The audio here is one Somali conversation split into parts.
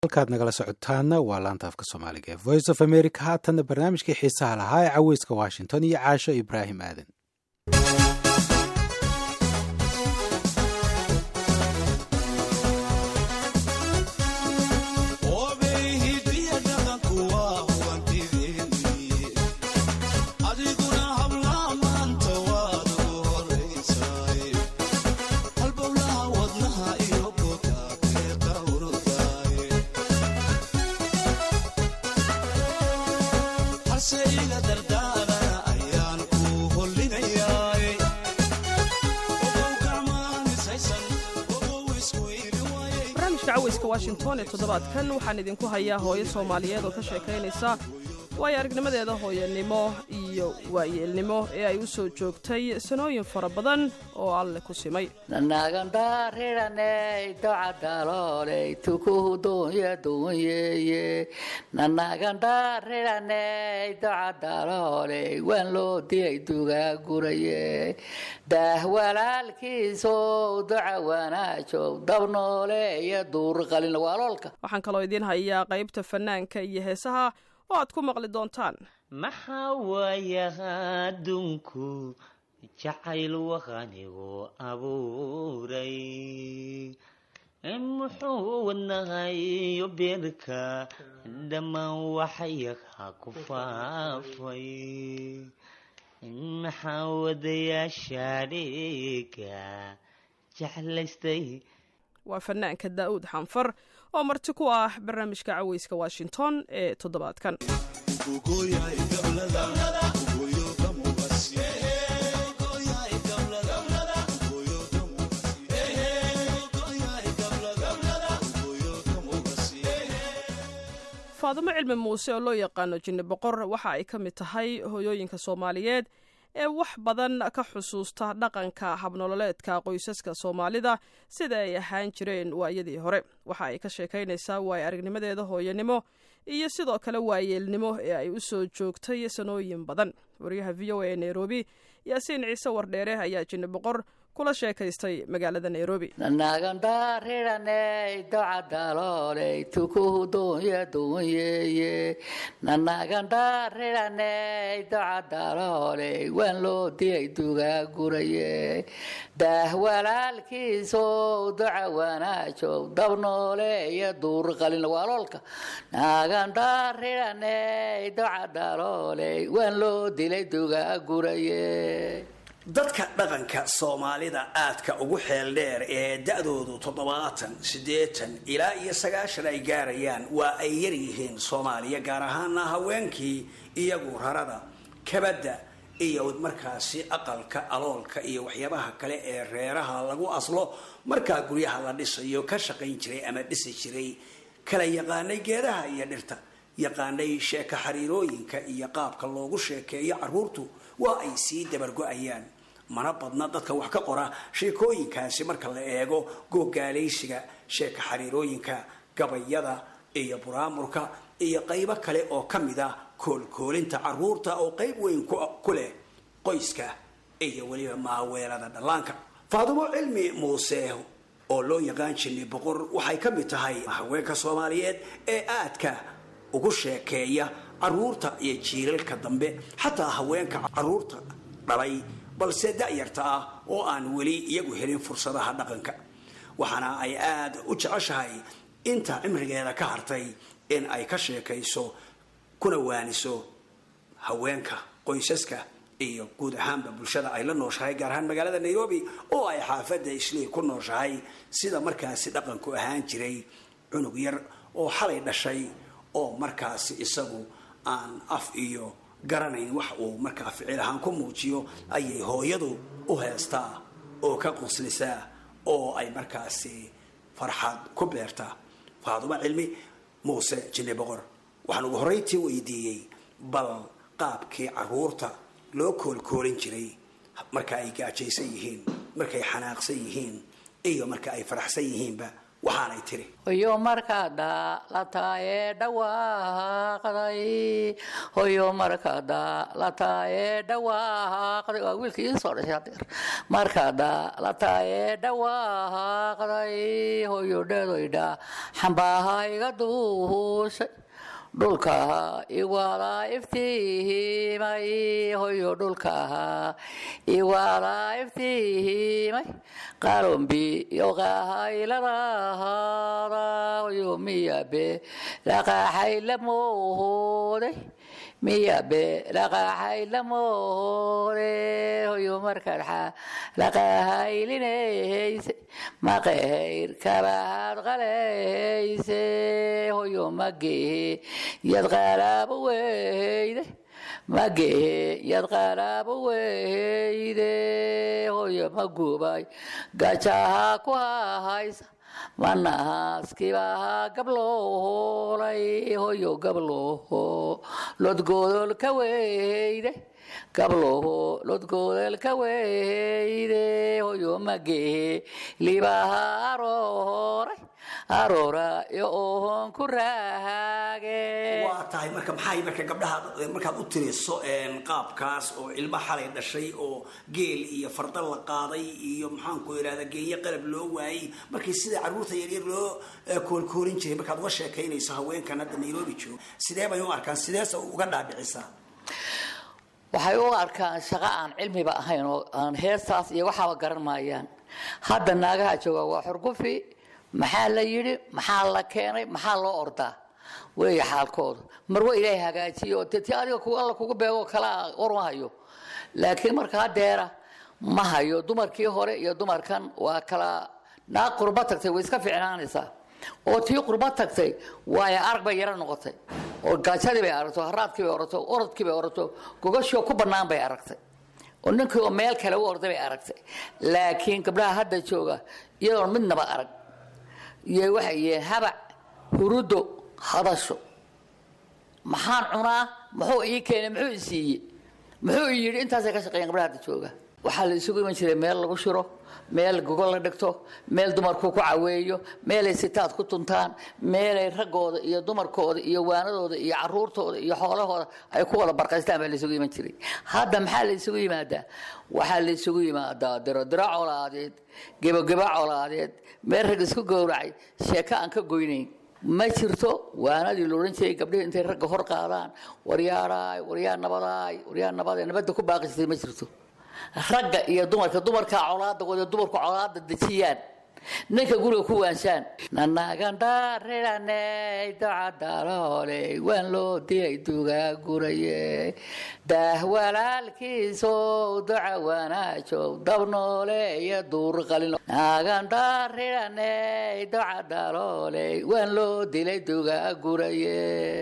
halkaad nagala socotaana waa laanta afka soomaaliga ee voice of america haatanna barnaamijkii xiisaha lahaa ee caweyska washington iyo caasho ibraahim aadan caweyska washington ee toddobaadkan waxaan idinku hayaa hooyo soomaaliyeed oo ka sheekaynaysa waayo aragnimadeeda hooyanimo iyo waayeelnimo ee ay u soo joogtay sanooyin fara badan oo alle ku simay nanagandharidhaney docadalooley tukuhu doonya doonyeye nanagandharidhaney docadalooley waan loo dilay dugaaguraye daah walaalkiisow doca wanaajow dabnoole iyo duurqalin waaloolka waxaan kaloo idiin hayaa qaybta fannaanka iyo heesaha oo aad ku maqli doontaan maxaa waayaha adduunku jacayl waqanigu abuuray muxuu wadnahay iyo beerka dhammaan waxyaha ku faafay maxaa wadayaasha dhiga jeclaystay waa fanaanka daa'uud xanfar oo marti ku ah barnaamijka caweyska washington ee toddobaadkan faadimo cilmi muuse oo loo yaqaano jinni boqor waxa ay ka mid tahay hoyooyinka soomaaliyeed ee wax badan ka xusuusta dhaqanka habnololeedka qoysaska soomaalida sida ay ahaan jireen waayadii hore waxa ay ka sheekaynaysaa waayo aragnimadeeda hooyanimo iyo sidoo kale waayeelnimo ee ay u soo joogtay sanooyin badan wariyaha v o a ee nairobi yaasiin ciise wardheere ayaa jinni boqor kula sheekaystay magaalada nairobi nanagandharidhaney docadalooley tukuhu doonya doonyeye nanagandharidhaney docadalooley waan loo dilay dugaaguraye daah walaalkiisow doca wanaajow dabnoole iyo duurqalin waaloolka nagandharidhaney docadalooley waan loo dilay dugaaguraye dadka dhaqanka soomaalida aadka ugu xeel dheer ee da-doodu toddobaatan siddeetan ilaa iyo sagaashan ay gaarayaan waa ay yaryihiin soomaaliya gaar ahaana haweenkii iyagu rarada kabadda iyo markaasi aqalka aloolka iyo waxyaabaha kale ee reeraha lagu aslo markaa guryaha la dhisayo ka shaqayn jiray ama dhisi jiray kala yaqaanay geedaha iyo dhirta yaqaanay sheeko xariirooyinka iyo qaabka loogu sheekeeyo caruurtu waa ay sii dabargo-ayaan mana badna dadka wax ka qora sheekooyinkaasi marka la eego googaalaysiga sheeka xariirooyinka gabayada iyo buraamurka iyo qaybo kale oo ka mid ah koolkoolinta caruurta oo qayb weyn ku leh qoyska iyo weliba maaweelada dhallaanka faadumo cilmi muuse oo loo yaqaan jinni boqor waxay ka mid tahay haweenka soomaaliyeed ee aadka ugu sheekeeya caruurta iyo jiilalka dambe xataa haweenka caruurta dhalay balse da-yarta ah oo aan weli iyagu helin fursadaha dhaqanka waxaana ay aada u jeceshahay inta cimrigeeda ka hartay in ay ka sheekayso kuna waaniso haweenka qoysaska iyo guud ahaanba bulshada ay la nooshahay gaar ahaan magaalada nairobi oo ay xaafadda islii ku nooshahay sida markaasi dhaqanku ahaan jiray cunug yar oo xalay dhashay oo markaasi isagu aan af iyo garanayn wax uu markaa ficil ahaan ku muujiyo ayay hooyadu u heestaa oo ka quslisaa oo ay markaasi farxad ku beertaa faadumo cilmi muuse jinni boqor waxaan ugu horreyntii weydiiyey bal qaabkii caruurta loo koolkoolin jiray marka ay gaajaysan yihiin markay xanaaqsan yihiin iyo marka ay faraxsan yihiinba waxaanay tiri hoyo markaada la taayee dhawaaqday hoyo markaada la taayee dhawaaqday waa wiilka ii soo dhashay hadeer markaada la taayee dhawaaqday hoyo dheedoydha xambaaha iga duushay dhulkaha iwaada iftiimay hoyo dhulkaha iwaada iftiimay qarombi yoqahayladahaada hoyo miyabe dhaqaaxay la mooday miyabe dhaqaaxay la mooday hoyo markaadxa dhaqaahaylinayse maqahayr kabahaad qalayse hoyo magehe yad qaalaaba weyde magehe yad qaalaaba weyde hoyo magubay gajaha ku hahaysa manahaaskibaha gabloolay hoyo gabloho lodgoodol ka weyde gabloho lodgoodol ka weyde hoyo magehe libaha arooray aroora iyo ohon ku raage waa tahay marka maxay marka gabdhaha markaad u tiriso qaabkaas oo ilma xalay dhashay oo geel iyo farda la qaaday iyo maxaanku irahda geenye qalab loo waayey markii sida caruurta yaryar loo koolkoorin jiray markaad uga sheekaynayso haweenkan hadda nairobi joogo sidee bay u arkaan sideese uga dhaadhicisaa waxay u arkaan shaqo aan cilmiba ahayn oo aan heestaas iyo waxaaba garan maayaan hadda naagaha jooga waa xurgufi maxaa la yidhi maxaa la keenay maxaa loo ordaa weeye xaalkooda marwa ilaahay hagaajiyo oo dee ti adiga ku alla kugu beego kalaa war ma hayo laakiin marka hadeera ma hayo dumarkii hore iyo dumarkan waa kala naag qurba tagtay way iska ficnaanaysaa oo tii qurba tagtay waayo arag bay yaro noqotay oo gaajadii bay aragto haraadkii bay orato orodkii bay orato gogashoo ku bannaan bay aragtay oo ninkii oo meel kale u orday bay aragtay laakiin gabdhaha hadda jooga iyadoon midnaba arag iyo waxay yihiin habac hurudo hadasho maxaan cunaa muxuu ii keenay muxuu i siiyey muxuu i yidhi intaasay ka shaqeeyaan gabdhaha hadda jooga waxaa la isugu iman jiray meel lagu shiro meel gogol la dhigto meel dumarku ku caweeyo meelay sitaad ku tuntaan meelay raggooda iyo dumarkooda iyo waanadooda iyo caruurtooda iyo xoolahooda ay ku wada barqaystaan baa la isugu iman jiray hadda maxaa la isugu yimaadaa waxaa la isugu yimaadaa dirodiro colaadeed gebogebo colaadeed meel rag isku gowracay sheeko aan ka goynayn ma jirto waanadii la odhan jiray gabdhihii intay ragga hor qaadaan waryaadhaay waryaa nabadaay waryaa nabadaay nabadda ku baaqi jirtay ma jirto ragga iyo dumarka dumarkaa colaada wada dumarku colaada dejiyaan ninka guriga ku waanshaan nanagandhaariraney docadaloole waan loo dilay dugaa guraye daah walaalkiiso doca wanaajow dabnoole iyo duur qalin nagandhaariraney docadaloole waan loo dilay dugaa guraye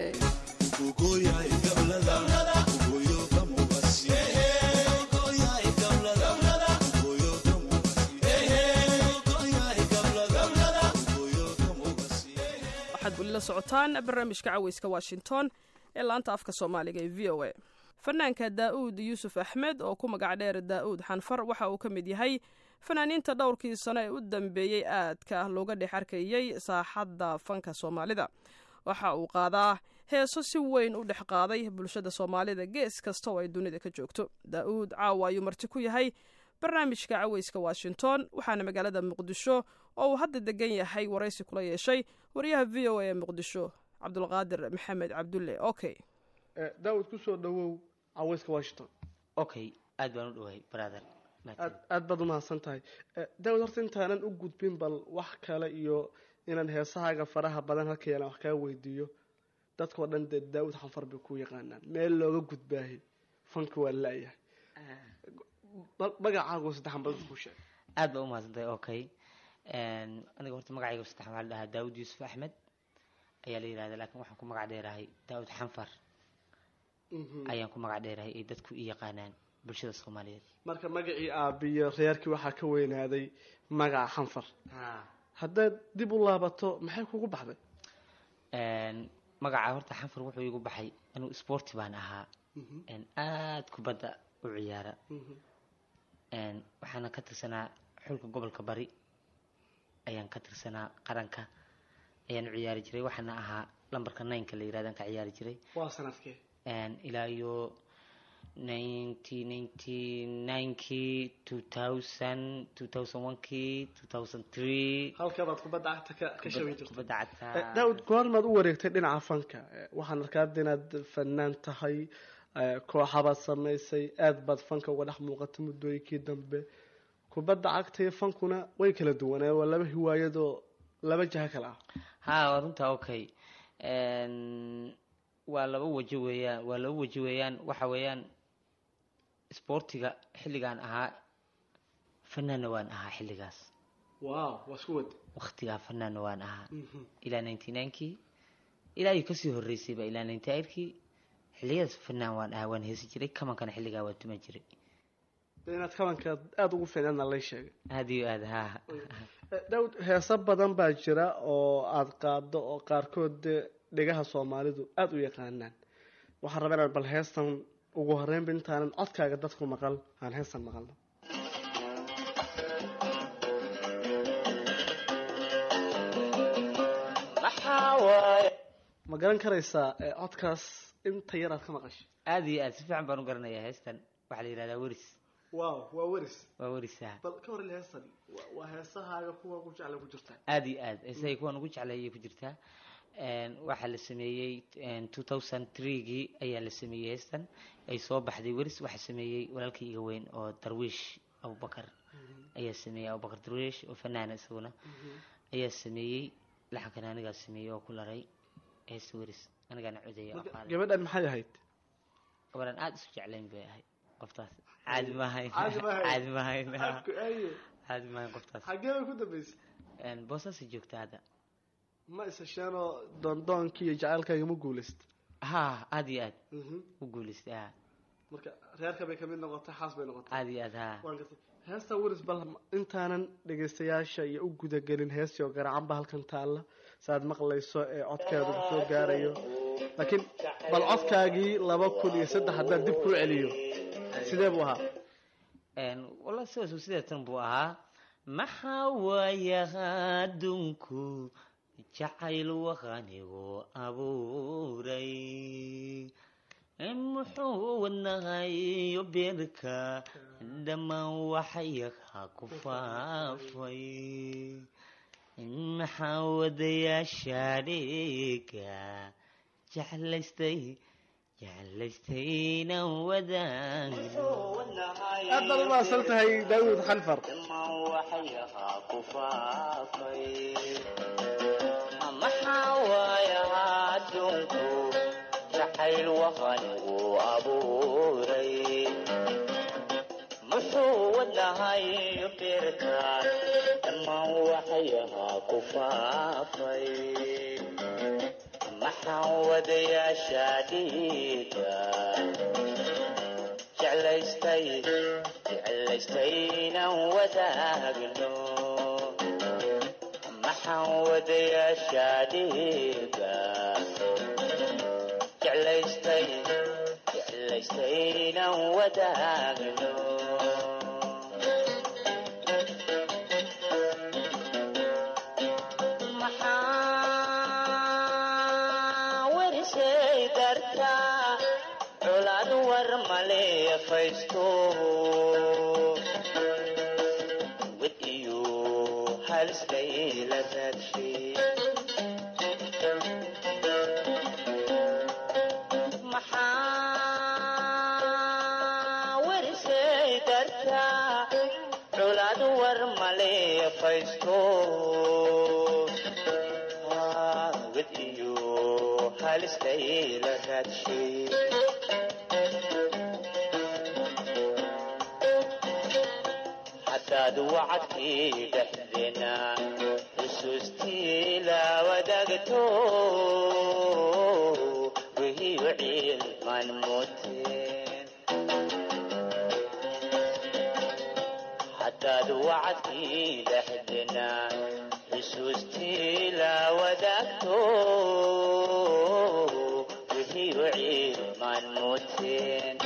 waxaad weli la socotaan barnaamijka caweyska washington ee laanta afka soomaaliga ee v o a fanaanka daa'uud yuusuf axmed oo ku magac dheer daa'uud xanfar waxa uu ka mid yahay fanaaniinta dhowrkii sano ee u dambeeyey aadka looga dhex arkayey saaxadda fanka soomaalida waxa uu qaadaa heeso si weyn u dhex qaaday bulshada soomaalida gees kasta oo ay dunida ka joogto daa'uud caawa ayuu marti ku yahay barnaamijka caweyska washington waxaana magaalada muqdisho oo uu hadda degan yahay waraysi kula yeeshay wariyaha v o a ee muqdisho cabdulqaadir maxamed cabdulle okay daawud kusoo dhawow caweyska washington okay aad baan u dhawahay brother aad aad baad umahadsan tahay daawud horta intaanan u gudbin bal wax kale iyo inaan heesahaaga faraha badan halka yeelaan wax kaa weydiiyo dadkao dhan dee daawud xanfar bay ku yaqaanaan meel looga gudbaahay fanka waa la-yahay magacaagu saddexan bal ku sheeg aad baa umahadsantahay okay aniga horta magacayga saddexan waxaa la dhahaa daawud yuusuf axmed ayaa la yihahda lakin waxaan ku magac dheerahay daawud xanfar ayaan ku magac dheerahay ay dadku i yaqaanaan bulshada soomaaliyeed marka magacii aabiyo reerkii waxaa ka weynaaday magaca xanfar haddaad dib u laabato maxay kugu baxday magaca horta xanfar wuxuu igu baxay anuu sporti baan ahaa aada kubadda u ciyaara waxaana ka tirsanaa xulka gobolka bari ayaan ka tirsanaa qaranka ayaan u ciyaari jiray waxaana ahaa lambarka nineka la yirahdan ka ciyaari jiray waa sanadkee ilaa iyo ninety ninety ninekii two thousand two thousand onekii two thousand three halkabaad kubadda cagta ka ka shaqayn jirtay kubadda cagta daawud goormaad u wareegtay dhinaca fanka Eh, waxaan arkaa hadda inaad fanaan tahay eh, kooxabaad samaysay aad baad fanka uga dhex muuqatay muddooyinkii dambe kubadda cagta iyo fankuna way kala duwanaa waa laba hiwaayadoo laba jaha kale ah ha waa runtaa okay waa laba waji weeyaan waa laba waji weeyaan waxa weeyaan isboortiga xilligaan ahaa fanaanna waan ahaa xilligaas wow waa isku wad waktigaa fanaanna waan ahaa ilaa ninety ninekii ilaa iyo kasii horeysayba ilaa ninety eightkii xilliyadaas fanaan waan ahaa waan heesi jiray kamankana xilligaa waan tuman jiray inaad kabanka aada ugu fiicnaadna lay sheegay aada iyo aada ha Eh, daawud heeso badan baa jira oo aada qaado oo qaarkood dee dhegaha soomaalidu aada u yaqaanaan waxaan rabaa inaan bal heestan ugu horreynba intaanan codkaaga dadku maqal aan heestan maqalno ma garan karaysaa eh, codkaas inta yar aad ka maqashay aada iyo aad si fiican baan u garanayaa heestan waxaa la yihahdaa weris wow waa weris waa werisaha bal ka horrel heestan waa- waa heesahaaga kuwa ku jecla ku jirtaa aada iyo aad heesahay kuwan ugu jeclay ayay ku jirtaa waxaa la sameeyey two thousand threegii ayaa la sameeyey heestan ay soo baxday weris waxaa sameeyey walaalkii iga weyn oo darwiish abubakar ayaa sameeyey abubakar darwiish oo fanaana isaguna ayaa sameeyey laxankan anigaa sameeyey oo ku laray heesta weris anigaana codaya oo qaaday gabadhan maxay ahayd gabaran aada isu jeclayn bay ahayd qoftaas caadi maahayn Caadi maahayn. caadi maahayn Afku aaye. caadi maahayn qoftaas xaggee bay ku dambaysay boosaasay joogta hadda ma ishesheenoo doondoonkii iyo jacaylkaaga ma guulaysta ha aada iyo aad Mhm. u guulaystay ha marka reerka bay kamid noqotay xaas bay noqotay aada iyo aad ha waan gartay heesta weris bal intaanan dhegaystayaasha iyo u gudagelin heestii oo garacanba halkan taalla saaad maqlayso ee codkeedu ku soo gaarayo laakiin bal codkaagii laba kun iyo saddex haddaan dib kuu celiyo sidee buu ahaa wallahi sidaas sideetan buu ahaa maxaa waayaha adduunku jacayl waqanigu abuuray muxuu wadnahayo beerka dhammaan waxyaha ku faafay maxaa wadayaasha dhiga jeclaystay jeclaystayna wadaagno aad baad u mahadsan tahay daawud xanfar maxaa waayaha adduunku jacayl waqanigu abuuray muxuu wadnahayo beerka dhammaan waxyaha ku faafay maxaan wadayaasha dhiiga jeclaystay jeclaystaynan wadaagno maxaan wadayaasha dhiiga jeclaystay jeclaystaynan wadaagno maxaa werisay dartaa colaad war male faysto wid iyo haliskayla raadshay maxaa werisay dartaa colaad war male faysto wid iyo haliskayla raadshay haddaad wacadkii dhexdeena xusuustii la wadaagto wihiyo ciilman muteen haddaad wacadkii dhexdeena xusuustii la wadaagto wihiyo ciilman muteen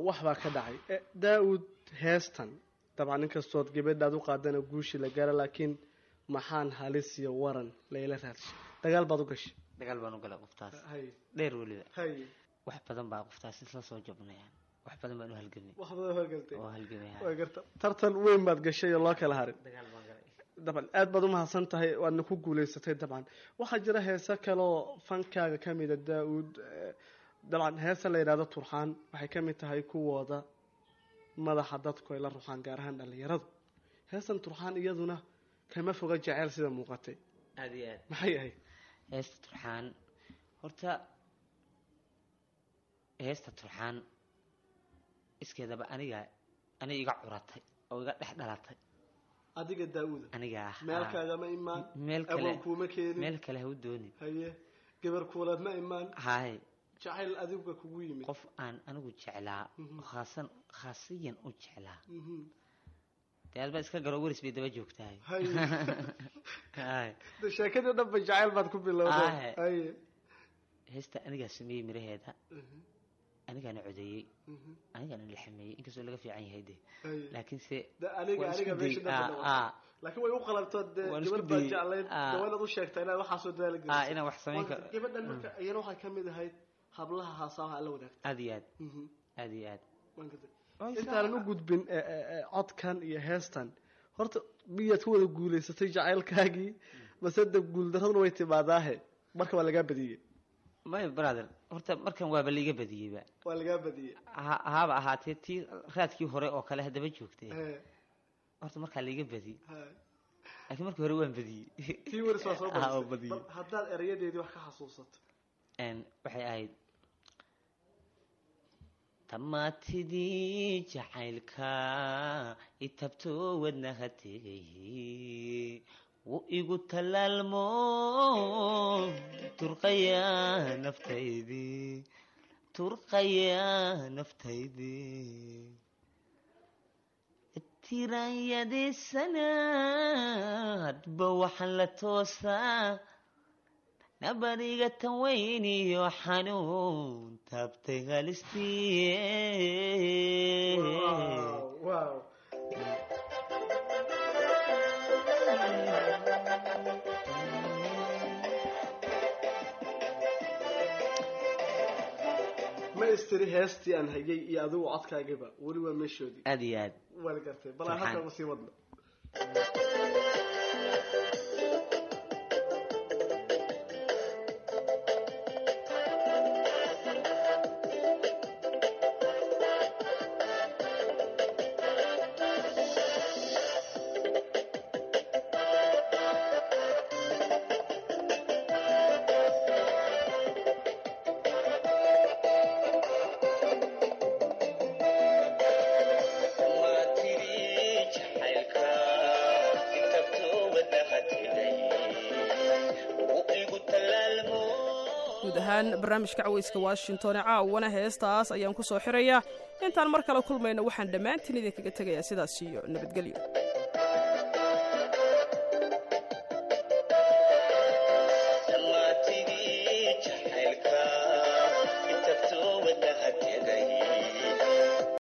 wax baa ka dhacay Eh, daa-uud heestan dabcan inkastood gabadhaad u qaadana guushi la gaara laakiin maxaan halis iyo waran layla raadshay dagaal baad u gashay dagaal baan u galay qoftaas hay dheer weliba hay wax badan baa qoftaas isla soo jabnayaan wax badan baan u halgamay wax badan horgaltay oo halgamay waa garta tartan weyn baad gashay oo loo kala harin dagaal baan galay dabcan aad baad umahadsan tahay waadna ku guulaysatay dabcan waxaa jira heese kaleoo fankaaga ka mida daa-uud eh, dabcan heesa la yidhahdo turxaan waxay ka mid tahay kuwooda madaxa dadku ay la ruxaan gaar ahaan dhallinyaradu heestan turxaan iyaduna kama foga jeceyl sida muuqatay aada iyo aad maxay ahayd heesta turxaan horta heesta turxaan iskeedaba aniga aniga iga curatay oo iga dhex dhalatay adiga daa-uuda aniga ah meelkaagama imaan meel kale awoon kuuma keenin meel kale ha u doonin haye gabar kuuleed ma imaan haye jacayl adiga kugu yimid qof aan anigu jeclaa oo khaasan khaasiyan u jeclaa Mhm. dee aad baa iska garo weris bay daba joogtahay haye haye de sheekadii dhan ba jacayl baad ku bilowday Ahe. haye heesta anigaa sameeyey miraheeda Mhm. anigaana codeeyey Mhm. anigaana laxameeyey inkastoo laga fiican yahay de haye laakiinse de aniga waan aniga isku meesha dayey. dhan Ah, ah. laakiin way u qalabtoo dee Waan isku gabadh baa dayey. jeclayd Ah. de waa inaad u sheegtaa inaad waxaasoo dadaala ah gelisay inaan wax samayn karo gabadhan marka iyana waxay ka mid ahayd hablaha haasaha alla wadaagta aad iyo aad Mhm. aad iyo aad Waan gartay. Way intaanan u gudbin e, e, e, codkan iyo heestan horta miyaad ku wada guulaysatay jacaylkaagii mase de guuldaraduna way timaadaahe marka waa lagaa badiyey may brother horta markan waaba liiga badiyeyba waa lagaa badiyey ha haaba ahaatee tii raadkii hore oo kale haddaba joogtay He, horta markaa liiga badiyey he. laakiin markii hore waan badiyey tii waris waa soo Ah, oo badisay badiyey Bal haddaad erayadeedii wax ka xasuusato Een, waxay ahayd tamaatidii jacaylka itabto wadnaha tegay wuu igu tallaalmo turqaya naftaydii turqaya naftaydii tiranyadiisana hadba waxaan la toosaa nabariga tan weyn iyo xanuun taabtay halistii Wow, wow. ma istiri heestii aan hayay iyo adigu codkaagaba weli waa meeshoodii aad iyo aad waa la gartay bal aan Farxaan. halkan usii wadno guud ahaan barnaamijka caweyska washington ee caawana heestaas ayaan ku soo xirayaa intaan mar kale kulmayno waxaan dhammaantiin idinkaga tegayaa sidaas iyo nabadgelyo